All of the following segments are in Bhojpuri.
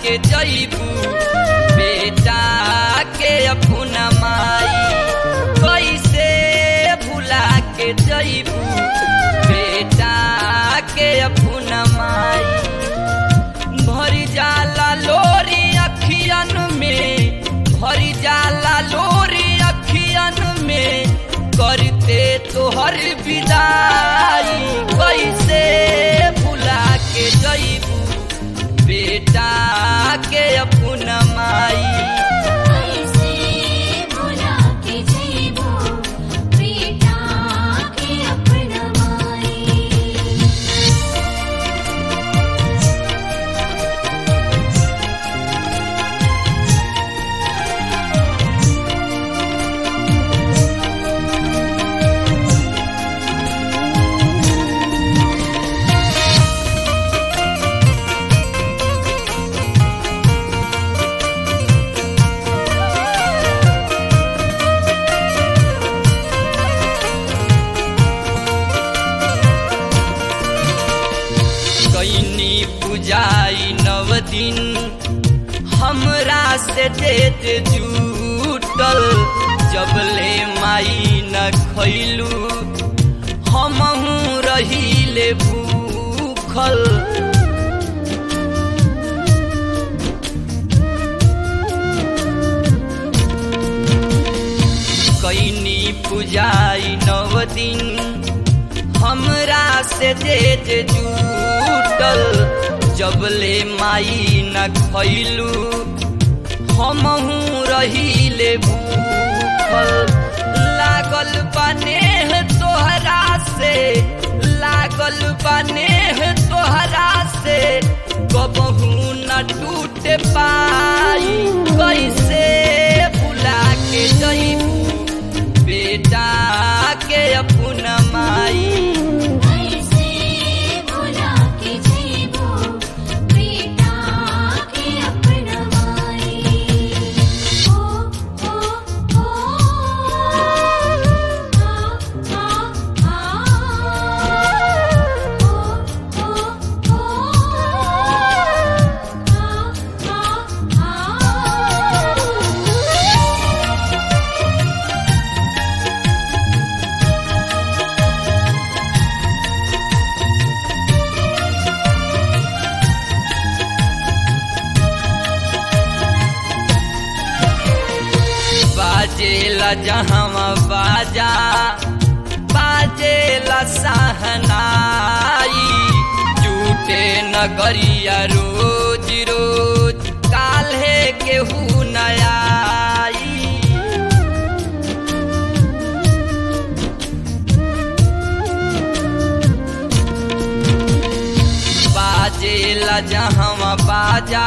के जईबू बेटा के अपना माई कैसे भुला के जईबू बेटा के अपना माई भरी जाला लोरी अखियन में भरी जाला लोरी अखियन में करते तोहर विदाई कैसे भुला के जईबू बेटा के अपना माई कैसे भुला के जइबो बेटा के अपना माई कैनी पुजाई नव दिन हमरा से देत जूटल जबले माई न खैलू हमहू रहीले भूखल कैनी पुजाई नव दिन हमरा से देत जूटल जबले माई न खैलू हमहू रहीले भूखल लागल बनेह तोहरा से लागल बनेह तोहरा से कबहू न टूट पाई कैसे भुला के जईबू बेटा के अपना माई कैसे भुला के जइबो बेटा के अपना माई ओ ओ ओ आ आ आ ओ ओ ओ आ आ बाजेला जहाँ बाजा बाजेला सहनाई झूठे नगरिया रोज रोज काल्हे केहू नयाई बाजेला जहाँ बाजा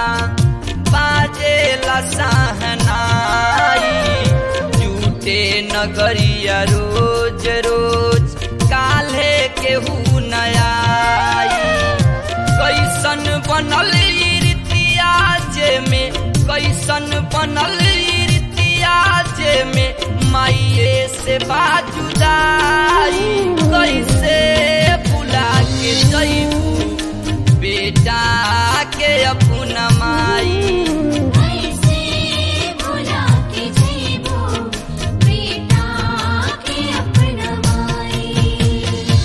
बाजेला सहनाई झूठे नगरिया रोज रोज काल्हे केहू नयाई कैसन बनल ई रीतिया जे में कैसन बनल ई रीतिया जे में माइए से बाजुदाई कैसे भुला के जईबू बेटा के अपना माई कैसे भुला के जइबो बेटा के अपना माई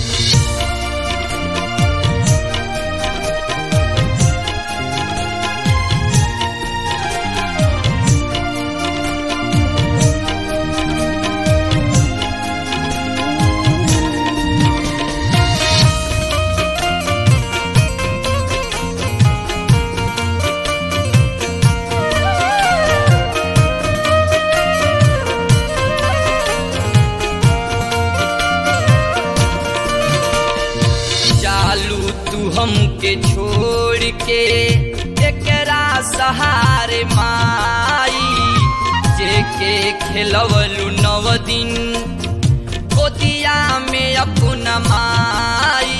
चालू तू हमके छोड़ के एकरा सहारे माई जेके खेलवलू नव दिन गोदिया में अपना माई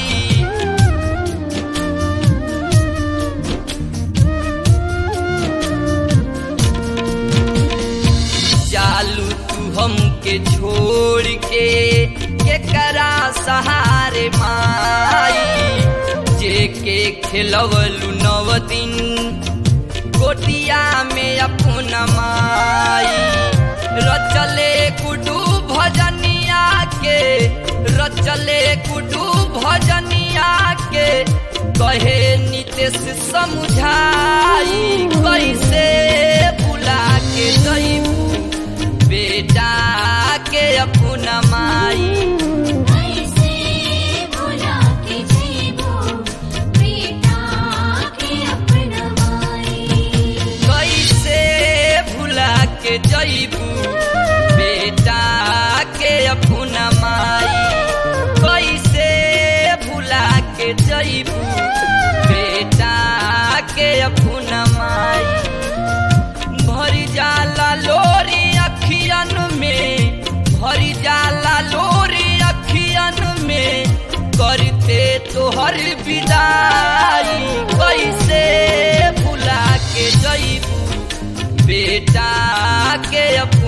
चालू तू हमके छोड़ के केकरा सहारे माई जेके खेलवलू नव दिन गोटिया में अपना माई रचले कुडू भजनिया के रचले कुडू भजनिया के कहे नितेश समझाई कैसे भुला के जईबू बेटा के अपना माई कैसे भुला के जइबो बेटा के अपनवाई कैसे भुला के जईबू बेटा के अपना माई कैसे भुला के जईबू बेटा के अपना माई भरी जाला लोरी अखियन में भरी जाला लोरी अखियन में करते तोहर विदाई कैसे भुला के जईबू बेटा के अपना